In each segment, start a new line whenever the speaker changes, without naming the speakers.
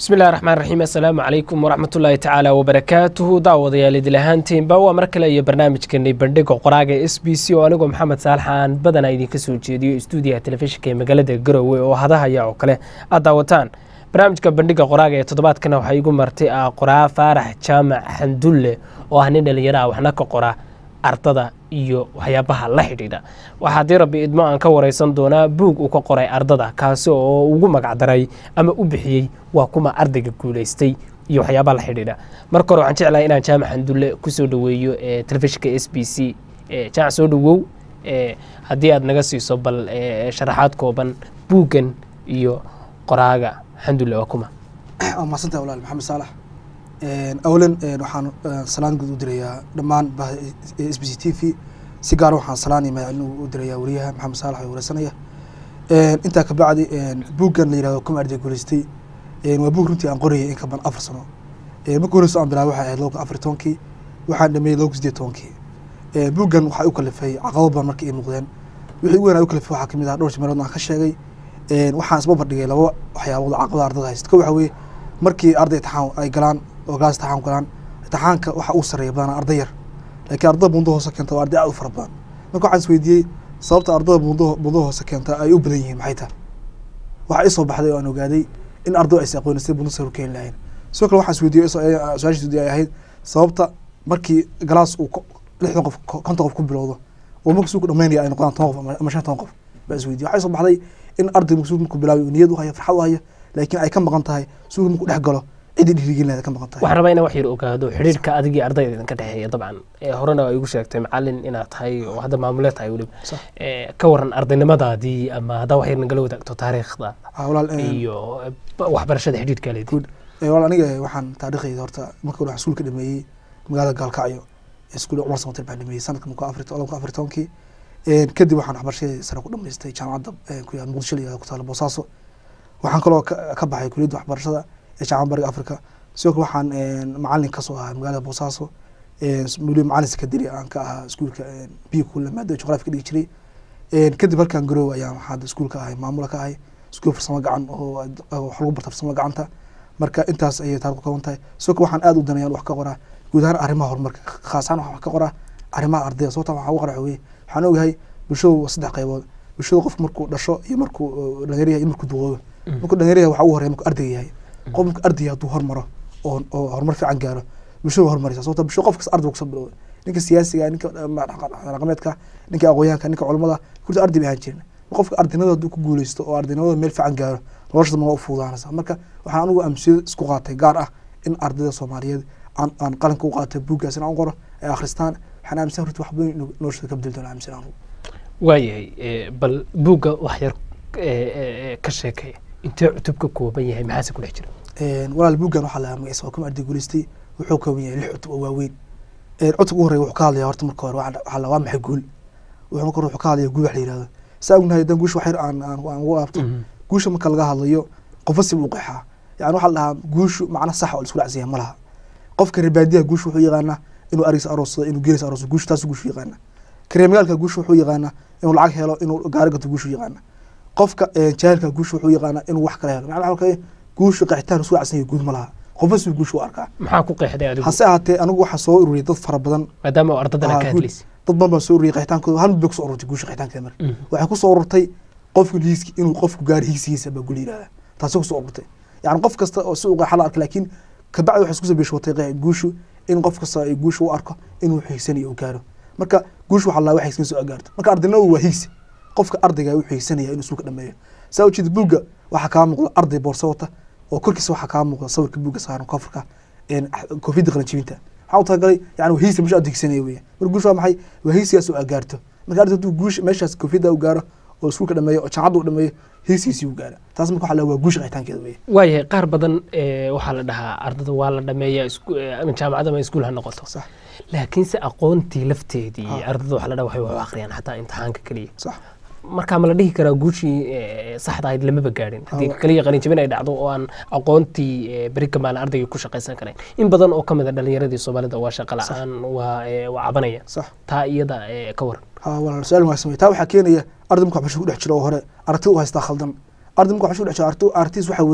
bismillahi raxmaan raxiim assalaamu calaykum waraxmatullaahi tacaala wabarakaatuhu daawadayaal idil ahaantiinba waa mar kale iyo barnaamijkeenay bandhiga qoraaga s b c oo anigoo maxamed saalax aan badanaa idinka soo jeediyo stuudiyaha telefishinka ee magaalada garowe oo hadahaya oo kale aad daawataan barnaamijka bandhiga qoraaga ee toddobaadkana waxaa igu martay ah qoraa faarax jaamac xandulle oo ah nin dhallinyaraha waxna ka qora ardada iyo waxyaabaha la xidhiidha waxaa haddii rabbi idmo aan ka wareysan doonaa buug uu ka qoray ardada kaasi oo ugu magacdaray ama u bixiyey waa kuma ardayga guulaystay iyo waxyaabaha la xidhiidha marka hore waxaan jeclahay inaan jaamac xandulle kusoo dhoweeyo ee telefishinka s b c jaamac soo dhowow haddii aad naga siiso bal sharaxaad kooban buuggan iyo qoraaga xandulle waa kuma
waa mahadsantah walaal maxamed saalax awlan waxaan salaan guud u dirayaa dhammaan bahda s b c t v si gaara waxaan salaan iyo magacilin u dirayaa wariyaha maxamed saalax oo wareysanaya intaa kabacdi buuggan la yirahdo kuma arday guuleystay waa buug runtii aan qorayay in ka badan afar sano marka horeyso aan bilaabay waxay ahayd laba kun afar tobankii waxaan dhameeyey laba kun sideed tobankii buuggan waxaa u kalifay caqabado badan marka ay muuqdeen wixii ugu weyn u kalifay waxaa kamid ah dhowr meelood aan ka sheegay waxaan isba bardhigay laba waxyaabood caqabada ardada haysta ko waxa weeye markii arday itixaan ay galaan oo gaas itixaan galaan itixaanka waxa uu sareeya badanaa arday yar laakiin ardada buundo hoose keenta waa arday aad u fara badan marka waxaan isweydiiyey sababta ardada buundo buundo hoose keenta ay u badan yihiin maxay tahay waxaa isoo baxday oo aan ogaaday in arday aysa aqooni sida buundo sare u keeni lahayn sidoo kale waxaan isweydiiyey su-aashiis ay ahayd sababta markii galaas uu lixdan qof konton qof ku bilowdo oo marka suuku dhamaynaya ay noqdaan toban qof ama shan toban qof baa isweydiye waxaa isoo baxday in arday suuq markuu bilaabay niyad u haya farxad u haya laakiin ay ka maqan tahay suuq markuu dhex galo cidii dhiirigelinaada ka maqan tahay
waxaan rabaa inaan wax yar ogaado xidhiirka adigii ardayda idinka dhexeeya dabcan horena waa igu sheegtay macalin inaad tahay oo hadda maamule tahay weliba ka waran ardaynimadaadii ama haddaa wax yar nagala wadaagto taariikhda iyo waxbarashada xidhiirka leedii
walaal aniga waxaan taariikhayda horta marka hore waxaan iskuulka dhameeyey magaalada gaalkacyo iskuul cumar samatir baan dhameeyey sanadka marka afar laba kun afar tobankii kadib waxaan waxbarashadii sare ku dhamaystay jaamacadda ku yaal muqdisho la yihahdo ku taala boosaaso waxaan kaloo ka baxay kuliyadda waxbarashada ee jaamacad bariga africa sidoo kale waxaan macalin kasoo ahaa magaalada boosaaso weli macalin sekadari aan ka ahaa iskuulka biyo kula maada juqraafi ka dhigi jiray kadib halkaan garoow ayaan waxaa iskuulka ahay maamula ka ahay iskuul farsamo gacan oo wax lagu barta farsamo gacanta marka intaas ayay taariq ku kooban tahay sidoo kale waxaan aad u danayaan wax ka qoraa guud ahaan arrimaha horumarka khaas ahaan waxaan wax ka qoraa arrimaha ardayda sababta waxaan u qora weye waxaan ogahay bulshadu waa saddex qaybood bulshada qofku markuu dhasho iyo markuu dhalinyar iyo markuu duqoobo markuu dhalinyar yahay waxaa ugu horeya markuu ardayga yahay qof markuu ardayga hadduu hormaro oo oo horumar fiican gaaro bulshada waa horumaraysa sababta bulshada qof kasta arday kusoo bilowday ninka siyaasiga ninka dhaqameedka ninka aqoonyahanka ninka culamada kurta arday bay ahaan jirin qofka ardaynimada hadduu ku guuleysto oo ardaynimada meel fiican gaaro nolosha dama waa u fuudaanaysa marka waxaan anigu amsiyada isku qaatay gaar ah in ardayda soomaaliyeed aan aan qaranka u qaatay buuggaas in aan u qoro ay akhristaan waxaan aaminsan runti wax badan inuu noloshooda ka bedeli doono aaminsan anigu
waayahay bal buugga wax yar ka sheekay intee cutub ka kooban yahay maxaase ku dhex jira
walaal buuggan waxaa lahaa magaciisa waa kuma arday guuleystay wuxuu kooban yahay lix cutub oo waaweyn cutub ugu horreya wuxuu ka hadlaya horta marka hore waxaa la waa maxay guul wuxuu marka hore wuxuu ka hadlaya guul wax la yihahdo saa ognahay haddaan guusha wax yar aan aan aan ugu laabto guusha marka laga hadlayo qofba si buu qeexaa yani waxaa la dhahaa guushu macna saxa oo la isku dhacsiya ma laha qofka rebaadiyaha guusha wuxuu yaqaanaa inuu arigiisa aroossado inuu geelisa arooso guushu taas guushu yaqaana kareemagaalka guusha wuxuu yaqaanaa inuu lacag helo inuu gaari gato guushu yaqaana qofka jaahilka guusha wuxuu yaqaanaa inuu wax kala helo macna waxa kale guusha qeexitaan isku dhacsan yahay guud ma laha qofba si guushu u arkaa
maxaa ku qeexday adigu
hase ahaatee anigu waxaa soo ururiyay dad fara badan
maadaama ardadana ka hadlaysa
dad badan baa soo ururiyay qeexitaankooda hal mid bay kusoo ururtay guusha qeexitaankeeda marka waxay kusoo ururtay qofka hiiski inuu qofku gaari hiigsigiisa baa gul yihahda taasi kusoo ururtay yani qof kasta oo si u qeexa la arka laakiin kabacdi waxay isku sabeeshwatay qeex guushu in qof kasta ay guusha u arko inuu xiigsanayo uu gaaro marka guushu waxaa laa wax hiigsan soo gaarto marka ardaynimadu waa hiigsi qofka ardayga uu xiigsanaya inuu suuka dhameeyo saa ujeeda buugga waxaa kaa muuqda arday boorso wata oo korkiisa waxaa kaa muuqda sawirka buugga saaran koofurka koofiyadda qalanjibinta waxaa u talagalay yani waa hiigsi meesha aad hiigsanaya weya marka guushu waa maxay waa hiigsigaas oo gaarto marka arday hadduu guusha meeshaas koofiyadda u gaaro oo iskuulka dhameeyo oo jaamacadda u dhameeyo hiigsigiisii u gaara taas marka waxaa la waa guusha qeexitaankeeda weya
waayahay qaar badan waxaa la dhahaa ardada waa la dhameeya jaamacad ama iskuul ha noqoto
sax
laakiinse aqoontii lafteedii ardada waxa la dhaha waxay wax u akhriyaan xataa imtixaanka keliya
sax
marka ma la dhihi karaa guushii saxda ahayd lamaba gaadhin haddii kaliya qalinjabin ay dhacdo oo aan aqoontii beri kamaala ardayga ku shaqaysan karayn in badan oo kamid a dhalinyaradii soomaalida waa shaqa la-aan waa waa cabanaya
sax
taa iyada ka waran
ha walaal su-aal wanaagsan wey taa waxaa keenaya arday marka waxbarasho ku dhex jiro oo hore aragti u haystaa khaldan arday marka waxbarasho ku dhex jiro aragti aragtiis waxa weeye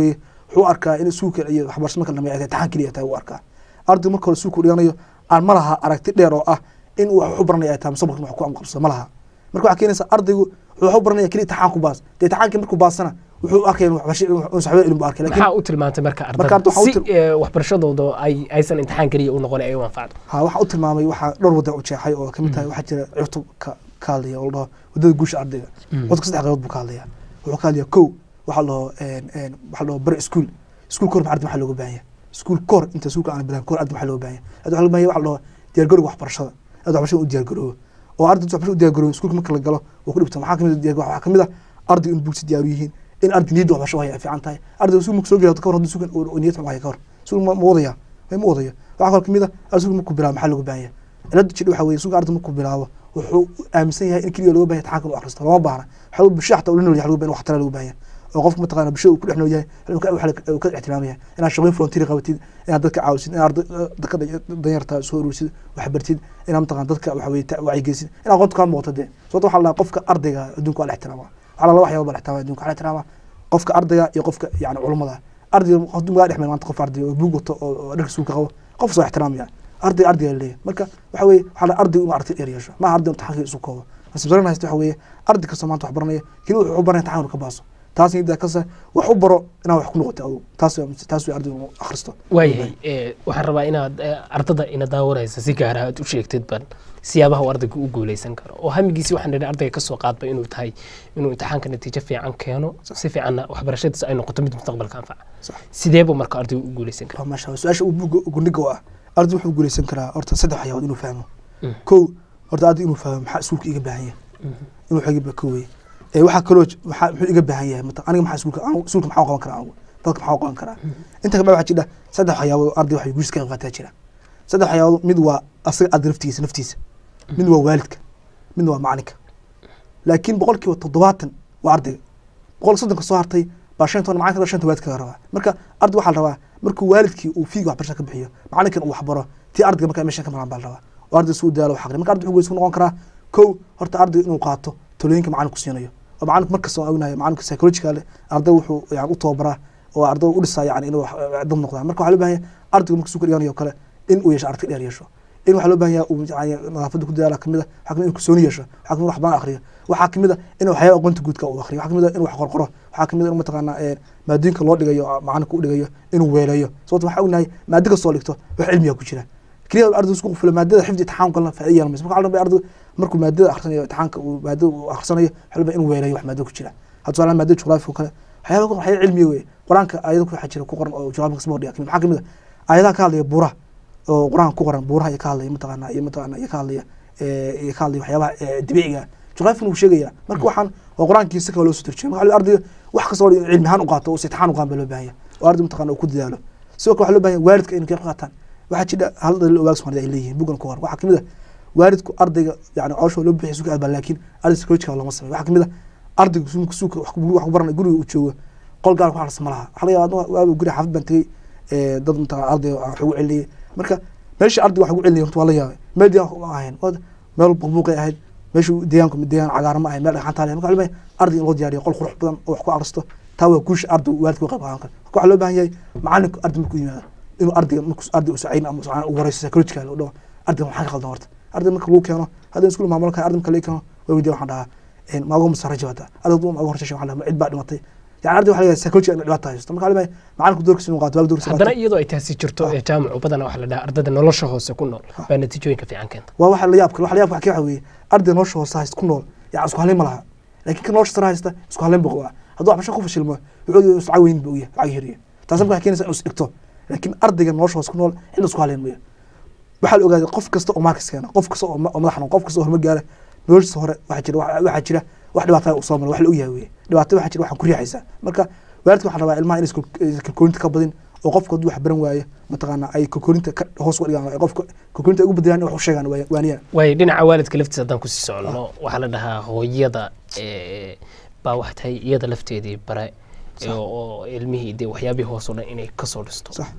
wuxuu arkaa in iskuulka iyo waxbarasho marka dhameeyo ay tahay imtixaan keliya tahay uu arkaa ardaygu marka hore iskuulka dhiganayo aan ma laha aragti dheer oo ah in uu wax u baranaya ay tahay mustaqbalka wax ku amqabsado ma laha marka waxaa keenaysa ardaygu wuxuu wax u baranaya keliya imtixaan ku baas dee imtixaankii markuu baasana wuxuu arkaya in waxbarasho in saxbo ilmu arkay laakiin
maxaa u tilmaantay marka
Marka
ardada
waxaa u
si
til-
eh, waxbarashadooda ay aysan imtixaan keliya u noqon ay u anfacdo
ha waxaa u tilmaamay waxaa dhowr wada u jeexay oo kamid tahay waxaa jira cutub ka ka hadlaya oo la dhaho wadada guusha ardayga cutubka saddex qaybood buu ka hadlaya wuxuu ka hadlaya kow waxaa la dhaho waxaa la dhaho bari iskuul iskuul kahor arday maxaa looga baahan yahay iskuul kahor inta iskuulka aan bilaabin kahor arday maxaa looga baahan yahay arday waxaa looga baahan yahay waxaa la dhaho diyaargarowga waxbarashada arday waxbarashada u diyaargaroobo oo arday waxbarashada u diyaargaroobo iskuulka marka la galo waa ku dhibta maxaa kamid ah diyaar- waxaa kamid ah arday in buugsi diyaaru yihiin in arday niyadda waxbarasho haya ay fiican tahay arday iskuul marka soo gelato kahor haddii iskuulkan uu niyad xun haya kahor iskuul ma ma wadaya ma wadayo waxaa kaloo kamid ah arday iskuul markuu bilaabo maxaa looga baahan yahay cilada jidha waxaa weeye iskuulka arday markuu bilaabo wuxuu aaminsan yahay in keliya looga baahan yahay imtixaanka inuu akhristo lama baahna waxaa loo bulshada xataa ula nool yahay looga baahan in wax tala looga baahan yahay oo qofka mataqaana bulshada uu ku dhex nool yahay uu ka- waxa uu ka ixtiraamaya inaad shaqooyin volunteer qabatid inaad dadka caawisid inaad arday- dadka da- danyarta soo ururisid wax bartid inaad mataqaana dadka waxa weye ta- wacyigelisid inaad aqoonta kaa muuqato dee sababta waxaa la dhahaa qofka ardayga adduunka waa la ixtiraama waxaa la laba waxyaaba baa la ixtiraama adduunka waxaa la ixtiraama qofka ardayga iyo qofka yani culummada ardayga hadduu magaa dhex meel maanta qof ardayga oo buug wato oo oo dharka suuka qabo qof soo ixtiraamaya arday ardayga la leeyahay marka waxa weeye waxaa la ardaygu inuu aragti dheer yeesho maaha arday imtixaanka isu koobo nasibsaran haysta waxa weeye arday kastoo maanta wax baranaya keli wuxuu u baranaya imtixaan inuu ka baaso taas niyadda kase wax u baro inaad wax ku noqoto adugu taas waa- taas way ardaygu inuu akhristo
waayahay eh, waxaan rabaa inaad eh, ardada ina daawanaysa si gaara aad u sheegtid ban siyaabaha uu ardaygu u guuleysan karo oo hamigiisi waxaan nidhi ardayga kasoo qaadba inuu tahay inuu imtixaanka natiijo fiican keeno si fiicanna waxbarashadiisa ay noqoto mid mustaqbalka anfaca
Sax.
sideebuu marka ardaygu u guuleysan kara
waa maasha Allah. su-aasha uu buugga gundhiga u ah arday wuxuu guuleysan karaa horta saddex waxyaabood inuu fahmo
Mm.
kow horta arday inuu fahmo maxaa iskuulka iga baahan yahay inuu xagiba ka weye ee waxaa kaloo j- maxaa muxuu iga baahan yahay mata aniga maxaa iskuulka anigu iskuulka maxaa u qaban karaa anigu dadka maxaa u qaban karaa inta kale waxaa jira saddex waxyaabood oo arday waxay guulis ka qayb qaataa jira saddex waxyaabood mid waa asaga arday naftigiisa naftiisa mid waa waalidka midna waa macalinka laakiin boqolkiiba toddobaatan waa ardayga boqol soddonka soo hartay baa shan toban macalinka shanta waalidka laga rabaa marka arday waxaa la rabaa markuu waalidkii uu fiiga waxbarasha ka bixiyo macalinkan uu waxbaro tii ardayga markaa meeshan ka maraan baa la rabaa oo arday suu daalo wax aqri marka arday wuxuu goys ku noqon karaa kow horta ardayga inuu qaato talooyinka macalinku siinayo oo macalinku markasta waan ognahay macalinka psychological arday wuxuu yani u tababaraa oo arday u dhisaa yani inuu wax- dad noqdaan marka waxaa loo baahan yahay ardaygu marka suu ka dhiganayo kale in uu yeesho aragti dheer yeesho in waxaa loo baahan yahay uu yani nadaafadda ku dadaala kamid a waxaa kamid a in kalsooni yeesho waxaa kamid a wax badan akhriyo waxaa kamid a in waxyaaba aqoonta guudka uu akhriyo waxaa kamid a in wax qorqoro waxaa kamid a in mataqaana ee, maadooyinka loo dhigayo oo macalinka u dhigayo inuu weeleeyo sababta waxaa ognahay maado kastoo dhigto wax cilmiga ku jira keliya arday isku qufula maadada xifdi imtixaan kalena faa'iido yeelan mayso marka waxaa la rabaa arday markuu maadada akhrisanayo imtixaanka uu maadada uu akhrisanayo waxaa la rabaa inuu weeleeyo wax maado ku jira hadda tusaale maadada juqraafiga oo kale waxyaaba waxyaaba cilmiga weye qur-aanka ayado ku waxaa jira ku qoran oo juqraafiga kasba hordhiga kamid maxaa kamid a aayadaha ka hadlaya buuraha oo qur-aanka ku qoran buuraha iyo ka hadlaya mataqaana iyo mataqaana iyo ka hadlaya ee, iyo ka hadlaya waxyaabaha ee, dabiiciga ah juqraafigana wuu sheegaya marka waxaan waa qur-aankii si kale loo soo turjumay marka ardayga wax kasta oo cilmi ahaan u qaato oo si imtixaan u qaadan baa loo baahan yahay oo arday mataqaana uu ku dadaalo sidoo kale waxaa loo baahan yahay waalidka inay ka qayb qaataan waxaa jira hal daliil oo waag Soomaalida ay leeyihiin bugan ku hor waxaa kamid ah waalidku ardayga yani cooshoo loo bixiyo suuka aadbaa laakiin arday psychological looma sameeyo waxaa kamid ah ardaygu suuka suuka wax ku wax ku baranay guriga uu joogo qol gaar ku harsan ma laha waxaa laga yaabaa waaba guri xaafid baan tegey ee, dad mataqaana arday aan wax ugu celiyey marka meesha ardayga wax ugu celiyay horta waa la yaabay meel deegaan ma ahayn Waa meel buqbuuqay ahayd meeshu deegaanku deegaan cagaaran ma ahayn meel dhagxaan taale marka waxaa loo baahan yahay arday in loo diyaariyo qol qurux badan oo wax ku akhristo taa waa guusha arday waalidka u qayb qaadan kara marka waxaa loo baahan yahay macalinku arday markuu yimaado inuu ardayga markuu arday u sacayn ama sacayn u wareyso psychological oo dhaho ardayga maxaa ka qaldan horta arday marka lagu keeno haddii iskuul maamul kale arday marka laga keeno waa weydiya waxaan dhahaa een maago masaraja wata arday duu maago horsashay waxaan dhahaa ma cid baa dhimatay yani arday waxaa laga yahay psychological inay dhibaata haysto marka waxaa loo baahan yahay macalinku doorkiisa inuu qaato waalid doorkiisa
haddana
qaato
iyadoo ay taasi jirto ee jaamacu badanaa waxaa la dhahaa ardada nolosha hoose ku nool baa natiijooyinka fiican keenta
waa waxa la yaab kale waxa la yaab waxa waxa weeye arday nolosha hoose haysta ku nool yaa isku halayn ma laha laakiin kan nolosha sare haysta isku halayn buu qabaa hadduu waxbarasho ku fashilmo wuxuu is lacag weyn buu yahay lacag yariya taas marka waxay keenaysaa inuu is dhigto laakiin ardayga nolosha hoose ku nool cid isku halayn mayo waxaa la ogaaday qof kasta oo markas keena qof kasta oo ma- oo madax noqon qof kasta oo horumar gaara noloshiisa hore waxaa jira wax- waxaa jira wax dhibaataa uu soo mara wax la ogyahay weye dhibaato waxaa jira waxaan ku riixaysaa marka waalidka waxaa rabaa ilmaha inay kalkoolinta ka badin oo qofka hadduu wax baran waayo mataqaana ay kalkoolinta ka hoos uga dhigaan ay qofka kalkoolinta ay ugu badiyaan in wax u sheegaan waa- waaniyaan
waayo dhinaca waalidka laftiisa haddaan kusii socono waxaa la dhahaa hooyada eh, baa waxay tahay iyada lafteedii bare
Sax.
oo oo ilmihii dee waxyaabihii hoos oo dhan inay kasoo dhisto
sax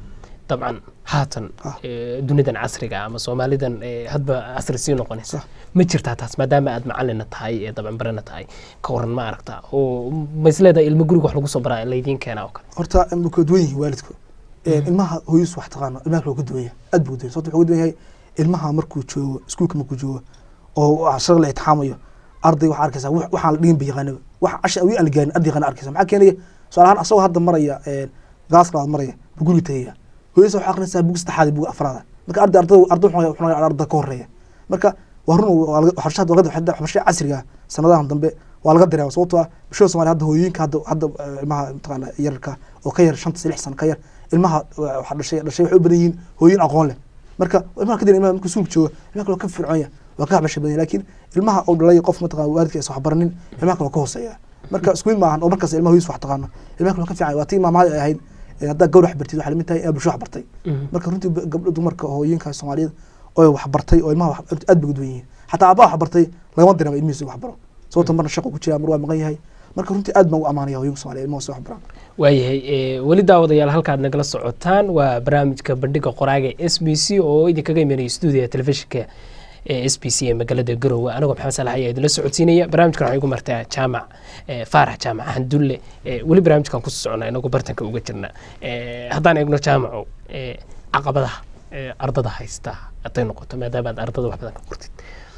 dabcan haatan
Ah.
eh, dunidan casriga ama soomaalidan eh, hadba casri sii noqonaysa
Sax.
ma jirtaa taas maadaama aad macalina tahay ee dabcan barana tahay ka waran ma aragta oo maisleedahay ilmo guriga wax lagu soo baraa laydiin keenaa oo kale
horta ma kala duwan yihiin waalidku ilmaha hooyadiis wax taqaano ilmaha kale waa ka duwan yahay aad buu duwan sababta wuxuu ka duwan yahay ilmaha markuu joogo iskuulka markuu joogo oo shaqo la itixaamayo arday waxaa arkaysaa wax- waxaan la dhigin ba yaqaanaba wax casha awi aan la gaarin arday yaqaana arkaysa maxaa keenaya tusaale ahaan asagoo hadda maraya gaas labaad maraya buu guriga tegaya hooyadiisa waxaa aqrinaysaa bug saddexaad iyo bug afraada marka arday ardada arday wuxuu wuxuu noqonayaa arday ka horeeya marka waa run waa laga- waxbarashada warqada waxda- waxbarashada casriga ah sanadahan dambe waa laga dareema sababtoo ah bulshada soomaaliya hadda hooyooyinka hadda hadda eh, ilmaha mataqaana yararka oo ka yar shanta lix sano ka yar ilmaha eh, waxa dhashay dhashay waxay u badan yihiin hooyin aqoon leh marka ilmaha kadib ilmaha markuu suuq joogo ilmaha kale waa ka fircoon yahay waa ka waxbarasha badan yahay laakiin ilmaha oo dhalay qof mataqaana waalidka aysan waxbaranin ilmaha kale waa ka hooseeya marka isku mid maahan oo markaas ilmaha hooyis wax taqaano ilmaha kale waa ka fiican waa tii maamahada ay ahayd eh, haddaa gawr wax bartid waxay lamid tahay inaad bulsho wax bartay marka runtii ba- gabdho dumarka hooyinka soomaaliyeed oo wax bartay oo ilmaha wax- aad bay u duwan yihiin xataa aabbaha wax bartay lagama dareema ilmihiisa wax baro sababta marna shaqo ku jira mar waa maqan yahay marka runtii aad baan u amaanaya hooyinka soomaaliyeed ilmaha si wax baraan
waayahay eh, weli daawadayaal halkaad nagala socotaan waa barnaamijka bandhiga qoraaga s b c oo idinkaga imanaya stuudiga telefishinka ee s b c ee magaalada garowe anigoo maxamed salax ayaa idinla socodsiinaya barnaamijkan waxay igu martaa jaamac eh, faarax jaamac xandulle eh, weli barnaamijkan kusoo socona inagoo bartanka uga jirna Eh, haddaan eegno jaamaco eh, caqabadaha eh, ardada haysta hadday noqoto maadaama aad ardada wax badan ka qortid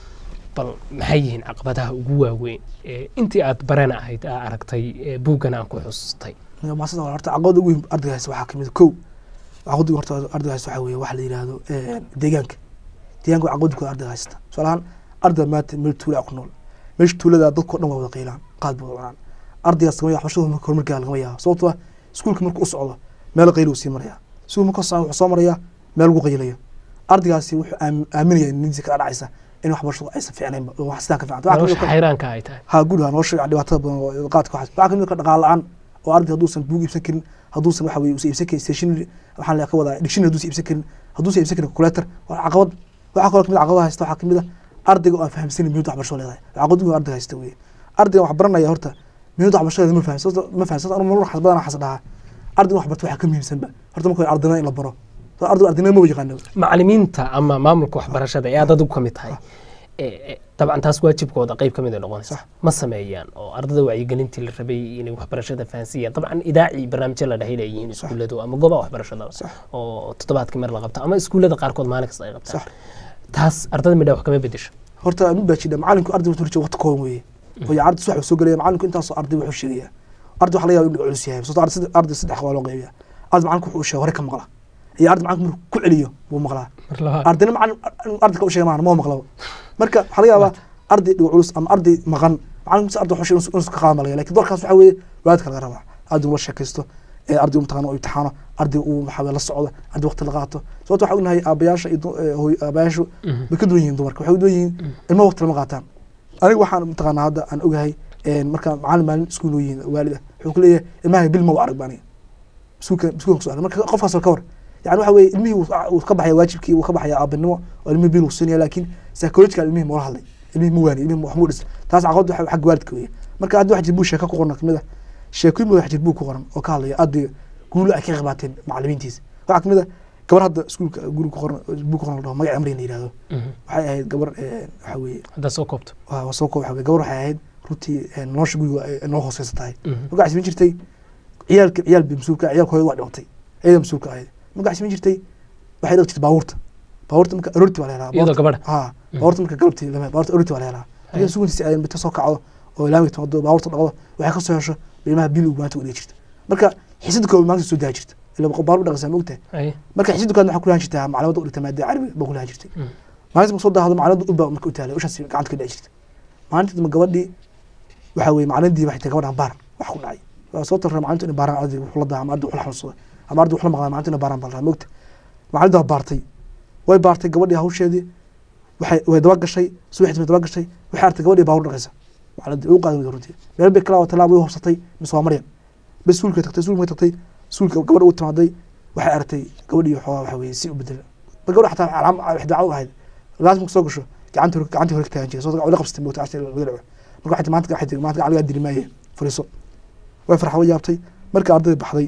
bal maxay yihiin caqabadaha ugu waaweyn eh, intii aad barana ahayd aa aragtay eh, buuggan aan ku xusustay
maasada horta caqabada ugu weyn ardayga haysta waxaa kamid kow caqabada horta ardayga haysta waxaa weeye waxa la yidhaahdo eh, deegaanka deegaanka waa caqabada kooda ardayga haysta tusaale ahaan arday maanta meel tuula ku nool meesha tuulada dadkao dhan waa wada qiilaan qaad bay wada cunaan ardaygaas lagama yaabo waxbarashada marka horumarkaa lagama yaabo sababtoo ah iskuulka markuu u socdo meel qayl uu sii maraya iskuul marka soo wuxuu soo maraya meel lagu qaylayo ardaygaasi wuxuu aam- aaminaya in niyadiisa kala dhacaysa in waxbarashadu aysan fiicnaynba oo wax sidaa ka fiicanta Waxaa kamid
nolosha
ah-
xayraanka ay tahay
ha guud ahaan nolosha dhibaatada badan oo qaadka waxaas waxaa kamid ah dhaqaale la-aan oo arday hadduusan buug iibsan karin hadduusan waxa weye usan iibsan karin stationary waxaan la ka wadaa dictionary hadduusan iibsan karin hadduusan iibsan karin calculator waa caqabad waxaa kaloo kamid ah caqabada haysta waxaa kamid ah ardayga oo aan fahamsanin muhiimada waxbarashada leedahay caqabad weyn oo ardayga haysta weye ardayga wax baranaya horta muhiimada waxbarashada ma fahamsan ma fahamsan anu mar xas badan xas dhahaa ardayga wax barta waxaa ka muhiimsanba horta marka hore ardayna in la baro So ardayga ardayna ma yaqaano
macalimiinta ama maamulka waxbarashada ee aad adigu ka mid tahay Eh, eh, dabcan taas waajibkooda qayb ka mid ay noqonaysa
Sax.
ma sameeyaan oo ardada wacyigelintii la rabay inay waxbarashada fahansiiyaan dabcan idaaci barnaamijyo la dhahay leeyihiin iskuulladu ama goobaha waxbarashada
Sax.
oo toddobaadkii mar la qabto ama iskuullada qaarkood maalin kasta ay qabtaan
sax
taas ardada midha wax kama bedesho
horta mid baa jira macalinku arday wuxuu rajaa waqti kooban weeye oo ya arday subax soo gelaya macalinku intaasoo arday wuxuu sheegaya arday waxa laga yaaba inuu culus yahay sababtoo arday saddex- arday saddex waa loo qeybiya arday macalinku wuxuu sheegay hore ka maqla iyo arday macalinku markuu ku celiyo buu maqlaa
mar labaad
ardayna macalin arday ka u sheegay maahan ma maqlaba marka waxaa laga yaabaa arday dhigo culus ama arday maqan macalinku si arday wuxuu sheegay inuu ka qaada malaya lakin doorkaas waxaa weeye waalidka laga rabaa arday ula sheekaysto ee arday u mataqaana u imtixaano arday uu maxaa weye la socdo arday waqti la qaato sababta waxaa ognahay aabayaasha iyo du- ee, hooy- aabayaashu
Mhm.
way ka duwan yihiin dumarka waxay u duwan yihiin ilmaha waqti lama qaataan aniga waxaan mataqaanaa hadda aan ogahay een, marka macalin maalin iskuul noo yihiin waalid ah wuxuu ku leeyahay ilmaha bil ma u arag baan iskuulka iskuulka kusoo arag marka qofkaas oo ka war yani waxa weeye ilmihii wuu wuu ka baxaya waajibkii wuu ka baxaya aabanimo oo ilmihii bil uu siinaya laakiin psychological ilmihii ma ula hadlay ilmihii ma waani ilmihii wax muu dhis taas caqabad waxa xagga waalidka weeye marka hadda wax jir buu sheeko ku qoran kamid ah sheekooyin baa wax jir buu ku qoran oo ka hadlaya ardayga guulo ay ka qayb qaateen macalimiintiisa waxaa kamid ah gabar hadda iskuulka guri ku qoran buu ku qoran la dhaho magac amrin la yihahdo
Mhm.
waxay ahayd gabar eh, waxa weeye
haddaa soo koobto
waa waa soo koob waxa weeye gabar waxay ahayd runtii eh, nolosha guriga ay noo hooseysa tahay
Mhm.
marka waxay samayn jirtay ciyaalka ciyaal bay mas-uulka ah, ciyaalka hooyada waa dhimatay iyada mas-uulka ahayd marka waxay samayn jirtay waxay dhaqi jirtay baabuurta baabuurta marka aroorti waa la helaa
iyadoo gabadha
ha baabuurta marka galabtii lama baabuurta aroorti waa la helaa marka suguntiisa ay bita soo kacdo oo ilaamay timaado baabuurta dhaqdo waxay kasoo hesho ilmaha bil uu maanta u dhigi jirta marka xiisada koob maanta soo daa jirta ila baabuur dhaqaysaa ma ogtahay
Ay.
marka xiisada koob waxaa ku lahan jirtaa maclamada u dhigta maadada carabi baa ku lahan jirtay
Mhm.
maalinta marka soo daahdo macalada ulba marka u taalay ushaas gacanta ka dhici jirta maalinta dambe gabadhii waxa weye macalinadii waxay tahay gabadhan baar wax ku dhacay waa soo tarra macalintu inay baaraan arday wuxuu la daa ama arday wuxuu la xanuunsada ama arday wuxuu la maqlaa macalintu inay baaraan baa la rabaa mogta macalinta waa baartay way baartay gabadhii hawsheedii waxay way daba gashay subaxdii way daba gashay waxay artay gabadhii baawur dhaqaysa macalintii u qaadan weyda runtii meel bay kala waa talaab way hubsatay mise waa maryan bas suulka tagtay suulka tagtay suulka gabadha u timaaday waxay aragtay gabadhii waxoogaa waxa weye si u bedela ba gabadha xataa calaam wax dacwo u ahayd laas marka soo gasho gacanta hore gacanta hore ka taagan jiray soo la qabsatay moogta cashta laga dhaco marka waxay maanta waxay tiri maanta gacan lagaa dili maaye fariiso way farxa way yaabtay marka ardayda baxday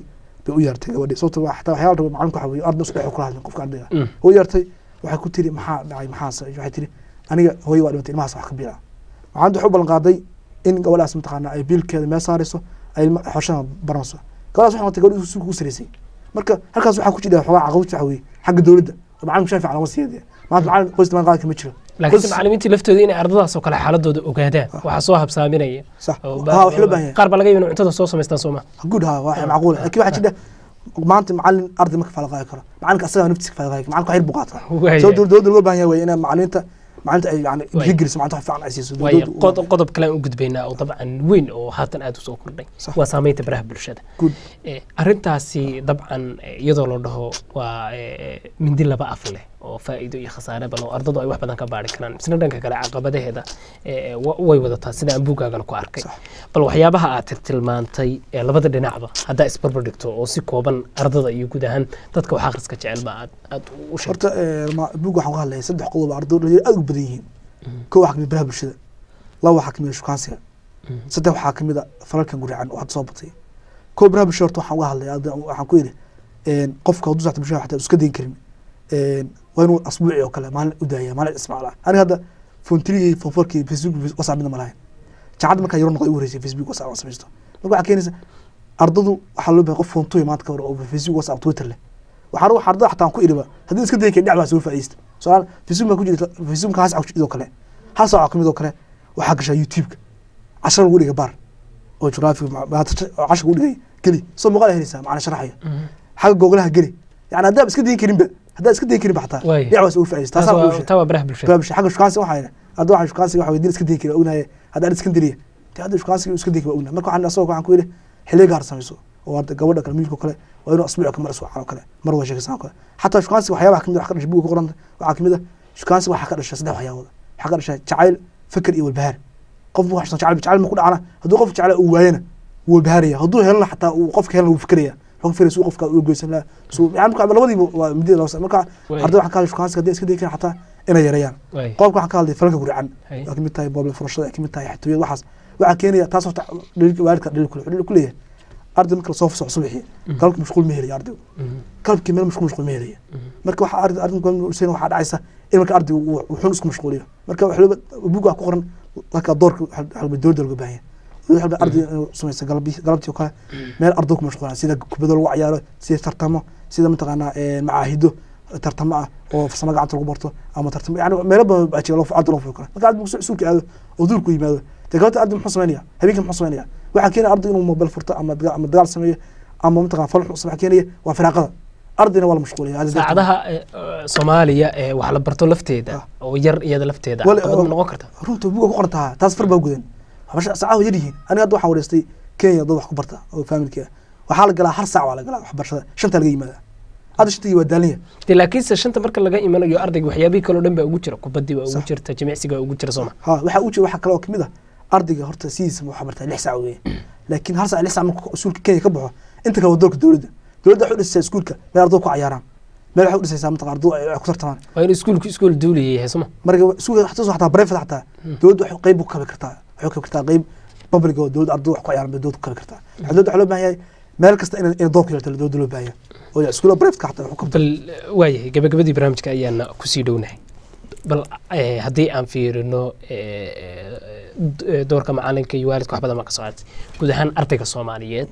bay u yeertay gabadhii sababto waa xataa waxyaala raba macalinku waxa weye arday isku dhex kula hadlin qofka ardayga
Mm.
u yeertay waxay ku tiri maxaa dhacay maxaas waxay tiri aniga hooyo waa dhimatay ilmahaas wax ka biila macalinta waxay u ballan qaaday in gabadhaas mataqaana ay biilkeeda meel saarayso ay ilma xoshada baranayso gabadhaas waxay noqotay gabadhii suuqa u saraysay marka halkaas waxaa ku jira xogaa caqabad waxa weye xagga dowladda oo macalinku shaafic lama siiyade maanta macalin qoysta maan qaadka ma jiro
laakiinse
Qoys-
macalimiintii laftooda inay ardadaas oo kale xaaladooda ogaadaan waxaa soo habsaaminaya
sax
oo
ha wax loo baahan yahay
qaar baa laga yabi inay cuntada soo samaystaan sooma
good ha waa macquul laakiin waxaa jira maanta macalin arday ma kafaala qaadi karo macalinka asagaa naftiisa kafaala qaadi karo macalinka wax yar buu qaataa
Waaya.
soo dowladda looga baahan yahay wey inay macaliminta macalinta ay yani
Waaya.
dhiirigeliso macalinta wax fiican ay siiso
waayo
dowladda-
qod- qodob kale aan u gudbaynaa oo dabcan weyn oo haatan aada usoo kordhay
Sax.
waa saameynta baraha bulshada
good
Eh, arrintaasi dabcan eh, iyadoo la dhaho waa eh, mindi laba af leh oo faa'iido iyo khasaare bal oo ardadu ay wax badan ka baari karaan isna dhanka kale caqabadaheeda eh, wa- way wadataa sida aan buuggaagana ku arkay
Sax.
bal waxyaabaha aad tilmaantay ee labada dhinacba haddaa isbarbar dhigto oo si kooban ardada iyo guud ahaan dadka wax akhriska jecel ba aad aad u sheegto
horta eh, ma- buug waxaan ka hadlaya saddex qodob oo arday dhalinyaro aad u badan yihiin kow waxaa kamid baraha bulshada laba waxaa kamid shukaansiga saddex waxaa kamid a falalkan guracan oo hadda soo batay kow baraha bulshada horta waxaan uga hadlaya arday- waxaan ku yidhi een, qofka hadduu saxta bulshada xataa iska dayn karin een, waa inuu asbuuci oo kale maalin u daaya maalin ismacla aniga hadda foontirigii foonforkii facebook whatsapp midna ma lahayn jaacadda markaa yaro noqday u horeysay facebook whatsapp aan samaysto marka waxaa keenaysa ardadu waxaa loo bahay qof foontuya maanta ka hor oo facebook whatsapp twitter leh waxaa ruux ardada xataa aan ku iriba haddii iska dayi karin dhinac baa soo faa'iista soal facebook baa ku jirta facebook hal saac idoo kale hal saac oo kamid oo kale waxaa gashaa youtube-ka cashar lagu dhiga bar oo jugraafiga oo cashar lagu dhigay geli soo muuqaal helaysaa macna sharaxaya xagga googlaha geli yani haddaad iska dayin karinba haddaad iska dayin karinba xataa
Waaya.
dhinac baa soo faa'iista
taas
taasaa
waa-
lagu sheegay
taa waa baraha bulshada
baabsha xagga shukaansi waxaa yidhi hadda waxaa shukaansi waxa weydiin iska dayi kari ognahay hadda ad iskandariya de hadda shukaansi iska dayi kari ognahay marka waxaan asagoo waxaan ku yidhi xilliga gaar samayso oo hadda gabadha kale miilka kale waa inuu asbuuc kamar iswacan oo kale mar waa sheekaysan oo kale xataa shukaansi waxyaabaha kamid wax ka dhashay buga ku qoranta waxaa kamid ah shukaansi waxaa ka dhashay saddex waxyaabood waxaa ka dhashay jacayl fikir iyo walbahaar qof wax jacayl jacayl ma ku dhacana hadduu qof jecla uu waayana wuu walbahaaraya hadduu helana xataa uu qofka helana wuu fikiraya wuxuu ka fikiraya suu qofka u goysan lahaa suu yani marka labadiiba waa midida laba marka
Waaya.
arday waxaan ka hadlay shukaansi haddii iska dayi karin xataa inay yareeyaan
Waaya.
qodobka waxaan ka hadlay falalka gurcan
Hay.
waa kamid tahay booble furashada kamid tahay xatooyada waxaas waxaa keenaya taas horta dhaliilka waalidka dhaliil kule dhaliil ku leeyahay arday marka lasoo fasaxo subaxii galabka mashquul ma helaya ardaygu
Mhm.
galabkii meel mashquul mashquul ma helaya marka waxaa arday arday usayn waxaa dhacaysa in marka ardaygu uu uu xun isku mashquuliyo marka wax looba buug wax ku qoran marka doorka waxaa dowladda looga baahan yahay waxaa arday inuu samaysa galabtii galabtii oo kale meel arday ku mashquulaa sida kubado lagu ciyaaro sida tartamo sida mataqaanaa een, macaahido tartamo ah oo farsamo gacanta lagu barto ama tartamo yani meelo badan baa jira loo arday loo furi karo marka arday markuu suulka aado oo duurku yimaado dee galabta arday muxuu samaynaya habeenkii muxuu samaynaya waxaa keenaya arday inuu mobile furto ama daga- ama dagaal sameeyo ama mataqana fal xun waxaa keenaya waa firaaqada ardayna waa la mashquulaya Arday darteed-
saacadaha eh, eh, soomaaliya ee wax la barto lafteeda
Ah.
oo yar iyada lafteeda
Wal-
caqabad ma noqon karta
runta buga ku qoran tahaa taas far baa gudan waxbarasha saacaha yar yihiin aniga hadda waxaan wareystay kenya dad wax ku barta oo familki ah waxaa la galaa hal saac waa la galaa waxbarashada shanta laga yimaada hadda shantii waa daalanya
dee laakiinse shanta marka laga imanayo ardayga waxyaabihii kaloo dhan baa ugu jira kubadii baa ugu
Sax.
jirta jimicsiga baa ugu jira sooma
ha waxaa u jira waxaa kale oo kamid ah ardayga horta sidiisa waxaa bartaa lix saac weeye laakiin hal saac lix saac marka iskuulka kenya ka baxo inta kale waa doorka dowladda dowladda waxay u dhisaysaa iskuulka meel arday ku cayaaraan meel waxay u dhisaysaa mataqan arday ay ku tartamaan
waa in iskuulku iskuul duuliya yahay sooma
marka iskuulka xataa xataa private xataa dowladda waxay qayb u kabi kartaa waxay u kabi kartaa qayb public oo dowladda arday wax ku ciyaaran bay dowladda ku kabi kartaa waxaa dowladda waxaa loo baahan yahay meel kasta in in doorka yeelato dowladda loo baahan yahay oo iskuulla private xataa wax ku kabto
bal eh, waayahay gabagabadii barnaamijka ayaana kusii dhownahay bal eh, haddii aan fiirino eh, d- eh, doorka macalinka iyo waalidka wax badan baa ka soo qaatay guud ahaan ardayga soomaaliyeed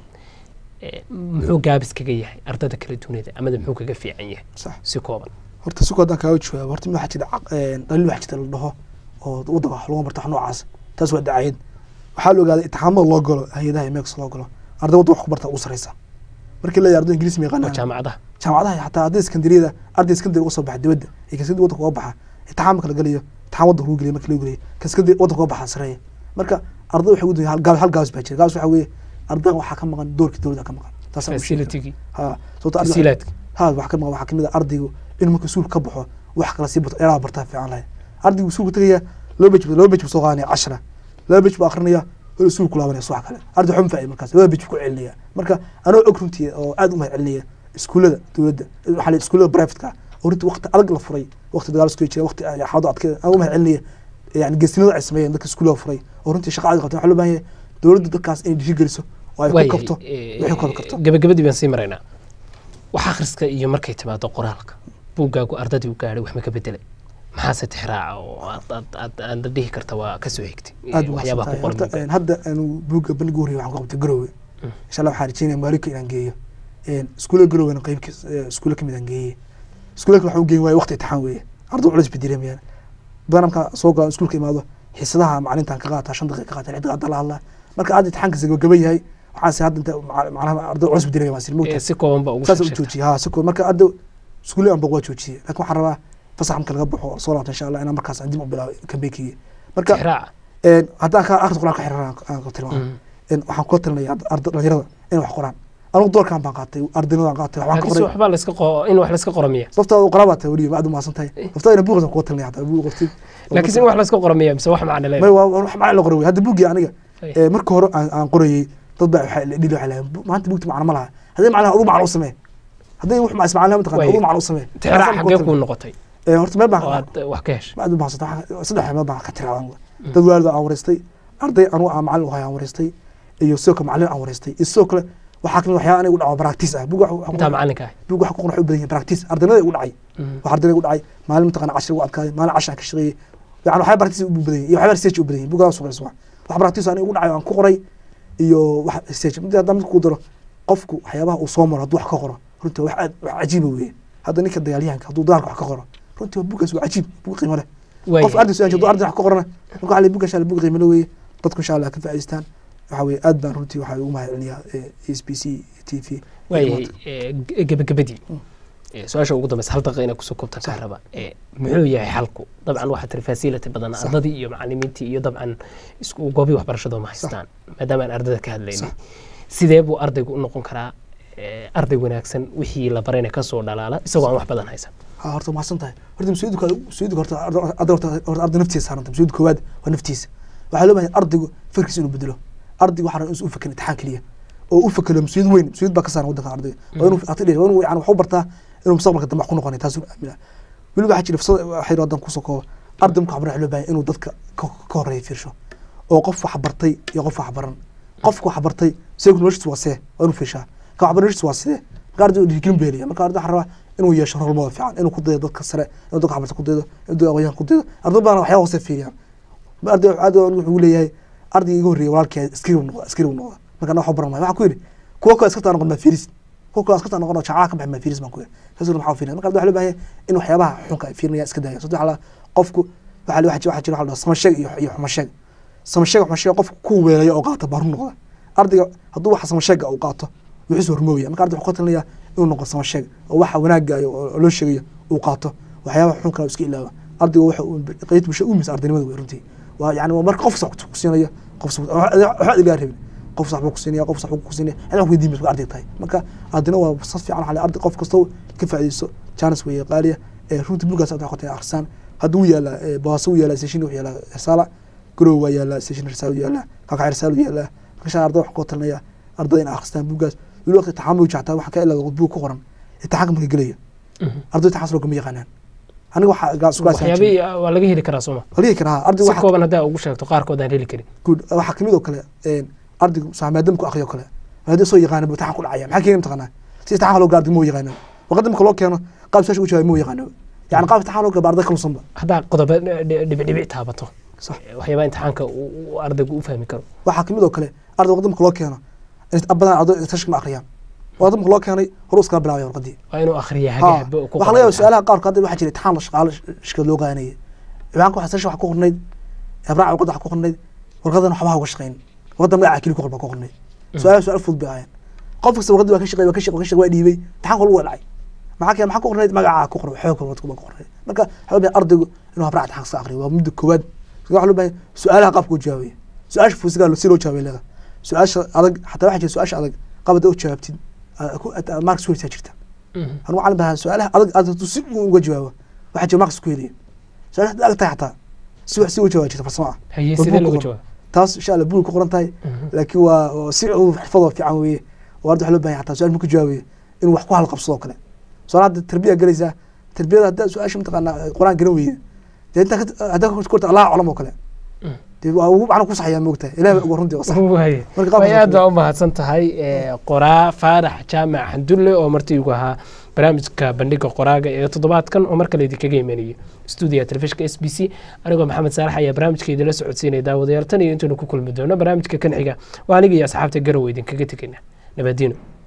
eh, muxuu gaabis kaga yahay ardada kala dunida amada muxuu kaga fiican yahay
sax
si kooban
horta si koodan kaaga jawaabo horta mid waxaa jira caq- een, dhaliil waxaa jirta la dhaho oo waddanka wax lagu barta wax noocaas taas waa dacayad waxaa la ogaaday itixaamada loo galo hay-adaha iyo meekas loo galo arday waddan wax ku barta ugu sareysa markii la yahay arday ingiriis ma
oo
yaqaanaan
jaamacadaha
jaamacadaha xataa arday iskandariyada arday iskandari uga soo baxa dibadda iyo kaskandari waddanka uga baxa itixaam marka la galayo itixaam waddanka lagu geliyo marka lagu geliyo kaskandari waddanka uga baxa sareeya marka arday waxay u dayan hal gaab hal gaabis baa jira gaabis waxaa weeye ardayga waxaa ka maqan doorkii dowladda ka maqan taasaan u sheegi karaa.
facilitigii
ha sababto arday
tasiilaadka
ha waxaa ka maqan waxaa kamid ah ardaygu inuu marka suulka ka baxo wax kala sii barto dheeraha bartaa fiican lahayd ardaygu suulka tegaya laba bej laba bej buu soo qaadanaya cashara laba bej buu akrinaya hore suulku laabanaya subax kale arday waxba ma faa'iido markaas laba bej buu ku celinaya marka anoo og runtii oo aad u mahad celinaya iskuullada dowladda waxaa la iskuullada privateka oo runtii waqti adag la furay waqti dagaal isku jira waqti xaalado adkeed aan u mahad celinaya yani geesinimada ay sameeyeen dadka iskuullada furay oo runtii shaqa adag qabteen waxaa loo baahan yahay dowladda dadkaas inay dhiiri geliso oo ay ku kabto wixii ku kabi karto
gabagabadii baan sii maraynaa wax akhriska iyo markay timaado qoraalka buuggaagu ardadii u gaadhay wax ma ka bedelay maxaase tixraaca oo aad aad aad aad dhihi karta waa ka soo xigtay
aad buu
waxyaabaha ku
mahadsantahay
qoran
horta
buugga.
een, hadda aanu buugga bandhiga horreeyay waxaan ku qabtay garoowe insha allah waxaan rajeynaya maalinka inaan geeyo een, iskuulla garoowena qeybka iskuulla kamid aan geeyey iskuullaka waxaan u geyn waaye waqti imtixaan weeye arday culis bay dareemayaan badan markaa soo galo iskuulka imaado xiisadaha macalintaan ka qaataa shan daqiiqa ka qaataa lix daqiiqa la hadlaa marka aad imtixaankiisa gabagaba yahay waxaan se hadda inta maca- macnaha arday culis bay dareemaya waan sir
Ee,
mogtahay
si kooban baa ugu
saas u
sheegtay
joojiyay ha si koo marka hadda iskuulle aan boq waa joojiyey laakiin waxaan rabaa fasax marka laga baxo soo laabta insha allah inaan markaas aan dib u bilaabo kambeykiyga marka
tixraaca
een, haddaan ka akhris quraan ka xiriiraan aan ka tilmaamo
Mhm.
een, waxaan kula talinaya arda dhalinyarada inay wax qoraan anigu doorkan baan qaatay ardaynimadaan qaatay waxbaan ka
laakiin si
qoray
waxbaa layska qo- in wax layska qoro miya
laftaada qoraa baa tahay weliba aad u mahadsan tahay laftaada ina buuqdan kula talinaya hataa buuq qortid
laakiin si in wax layska qoro miya mise wax macno
may
leedahay
waa waa wax macna la qoray wey hadda buuggii aniga
Ay.
ee, marka hore aan aan qorayey dad baa waxay dhili waxay lahayn "Bu- maanta buugta macno ma laha haddii macnaha ugu macno u samee haddii wax ma ismacnaha mataqana
Way.
ugu macno u samee
tixraac xaggee kuu noqotay
Ee, horta meel baan
oo aad eh, wax ka heshay
ma aad u mahadsan tahay saddex meel baan ka tiraadan dad waalid aan wareystay arday anugu aan macallin u hay aan wareystay iyo sidoo kale macallin aan wareystay iyo sidoo kale waxaa kamid waxyaaba aniga u dhaco practice ah buug wax-
intaa macalinka ah
buug wax ku qoran waxay u badan yihiin practice ardaynada igu dhacay
Mhm.
wax ardayda igu dhacay maalin mataqana cashir ugu adkaaday maalin cashir aan ka shaqeeyey yani waxyaaba practice u badan yihiin iyo waxyaaba research u badan yihiin buuggaas soo wax wax practice aniga igu dhacay oo aan ku qoray iyo wax research mid haddaan mid ku daro qofku waxyaabaha uu soo maro hadduu wax ka qoro runtii wax aad wax cajiiba weeye hadda ninka dagaalyahanka hadduu dagaalka wax ka qoro runtii waa buuggaas waa cajiib buug qiimo leh
Way-
qof arday su-aasha hadduu arday wax ka qorana marka waxaa la buugga insha allah buug qiimo leh weeye dadku insha allah ka faa'iidaystaan waxa weeye aad baan runtii waxaa ugu mahadcelinayaa e s b c t v
waayahay eh, ge- gebagabadii Eh, su-aasha ugu dambeysa hal daqiiqa inaa kusoo koobtaan kaa raba Eh, muxuu yahay xalku dabcan waxaa tiri fasility badan
Sax.
ardadii iyo macalimiintii iyo dabcan isku goobii waxbarashadoo ma haystaan maadaama aan ardada ka hadlaynay
Sax.
sidee buu ardaygu u noqon karaa eh, arday wanaagsan wixii la barayna kasoo dhalaala isagoo aan wax badan haysan
ha horta mahadsan tahay horta mas-uuliyadka mas-uuliyadka horta arda- arda horta horta arday naftiisa saaranta mas-uuliyadda koowaad waa naftiisa waxaa loo baahan ardaygu fikirkiisa inuu bedelo ardaygu waxaa rabaa inuu u fikrin imtixaan keliya oo u fikiro mas-uuliyad weyn mas-uuliyad baa ka saaran waddanka ardayga waa inuu ati dheer waa inuu yani wax u bartaa inuu mustaqbalka dambe wax ku noqonay taas aamina weliba waxaa jira fursad waxay hadan kusoo koobo arday marka waxbarana waxaa loo baahan inuu dadka ka ka horeeya fiirsho oo qof wax bartay iyo qof wax baran qofka wax bartay isagu noloshiisa waa see waa inuu fiirshaa ka wax baran noloshiisa waa sidee marka ardaygu dhiirigelin buu helaya marka arday waxaa rabaa inuu yeesho rolmada fiican inuu ku dayo dadka sare inuu dadka waxbarta ku daydo inuu dadka aqoonyahan ku daydo arday badan waxyaaba hoose fiiriyaan arday aad wuxuu leeyahay ardayga iga horreeyay walaalkii askari uu noqda askari uu noqda marka wax baran maayo waxaa ku yidhi kuwa kale askarta noqon maa fiiris kuwa kale askarta noqon oo jacaca ka baxay maa fiiris baan ku yidhi kaasuna maxaa fiirinaya marka arday waxaa loo baahan yahay in waxyaabaha xunka ay fiirinaya iska daaya saddex la qofku waxaa waxaa jira waxaa jira waxaa la dhahaa samasheeg iyo iyo xumasheeg samasheeg xumasheeg qofku ku weelaya oo qaata baaru noqda ardayga hadduu waxa samasheega uu qaato wuxuu hormoobaya marka arday wuxuu ka talinaya inuu noqdo samasheeg oo waxa wanaagayo oo loo sheegayo uu qaato waxyaabaha xun kale uu iska ilaawa ardayga waxa uu qeyd bulsha u misa ardaynimada wey runtii waa yani waa marka qof sax ku siinaya qof sax waxba ilaga rabin qof sax buu ku siinaya qof sax buu ku siinaya cid wax weydiin baa arday tahay marka ardayna waa saf fiican waxaa arday qof kasta ka faa'iideyso chance weeye qaaliya ee runtii bugaas aad waxay akhrisaan hadduu yaala baaso u yaala session wuxuu yaala risaala garow waa yaala session risaala u yaala kaka risaala u yaala marka arday wax ku talinaya arday in akhristaan bugaas weli waqti taxamul jactaa waxa ka ilaa buug ku qoran imtixaanka marka gelaya arday taxas loo kama yaqaanaan aniga waxaa gaas ku
waxyaabihii waa laga heli karaa sooma
haligi karaa arday
si
waxa
kooban haddaa ugu sheegto qaarkood aan heli karin
good waxaa kamid oo kale een ardaygu saa maadaama ku akhriyo kale maadaama soo yaqaana buu imtixaan ku dhacaya maxaa keeni mataqaanaa si imtixaan loo gaardi moo yaqaano waqti marka loo keeno qaab su'aasha u jawaab moo yaqaano yani qaab imtixaan loo gaarba arday kalusanba
haddaa qodobo dhibicdhibic taabato
sax
eh, waxyaabaha imtixaanka uu uu ardaygu u fahmi karo
waxaa kamid oo kale arday waqti marka loo keeno badan arday tashka ma akhriyaan waqti marka loo keenay horu iskala bilaabaya warqadii
waa inuu akhriya
Ha,
hagaagba ku
waxaa laga yaaba su-aalaha qaarkood hadda waxaa jira imtixaan la shaqaalo shirkad loo qaadanayay imaanka waxaa sasha wax ku qornayd abraac warqadda wax ku qornayd warqadan waxba ha uga shaqayn warqadda magaca keli ku qorba ku qornayd su-aalaha su-aal fudud bay ahaayeen qof kasta warqadii waa ka shaqeey waa ka shaqeey waa ka shaqeey waa dhiibay imtixaan kolba waa dhacay maxaa keen maxaa ku qornayd magaca ku qoran xoog warqad ku qornayd marka waxaa loo baahan ardaygu inuu habraac imtixaan iska aqriyo waa muddo koowaad waxaa loo baahan su-aalaha qaabka u jawaabaya su-aasha fuusigaa si loo jawaabay leeda su-aasha adag xataa waxaa jira su-aasha adag qabada u jawaabtid marks weysaa jirta anu macalin baa su-aalaha adag aad hadduu si uu uga jawaabo waxaa jira markas ku helaya su-aalaha hadday adag tahay xataa si wax si uga jawaab jirta farsamo ah
haye
Waa
sidee
buug
looga
ku qoran.
jawaab
taas insha allah buug ku qoran tahay laakiin waa waa si uu xirfadoo fiican weeye oo arday waxaa loo baahan yahay xataa su-aal marku jawaabayo inuu wax ku halqabsado kale su-aal hadda tarbiya galaysaa tarbiyada haddaa su-aasha mataqaanaa qur-aan garan weyda dee intaa ka- haddaa ka korta allah aclam oo kale dee waa ugu macna ku saxayaa moogtahay ilahi baa ugu runtii oo sax
waay
marka
way aad
qaabka
baa u mahadsan tahay ee, qoraa faarax jaamac xandulle oo martii ugu ahaa barnaamijka bandhiga qoraaga ee toddobaadkan oo mar kale idinkaga imanayo stuudiga telefishinka s b c anigoo maxamed saalax ayaa barnaamijka idinla socodsiinaya daawadayaal tan iyo intaynu ku kulmi doono barnaamijka kan xiga waa aniga iyo asxaabta garow idinkaga tegayna nabadiino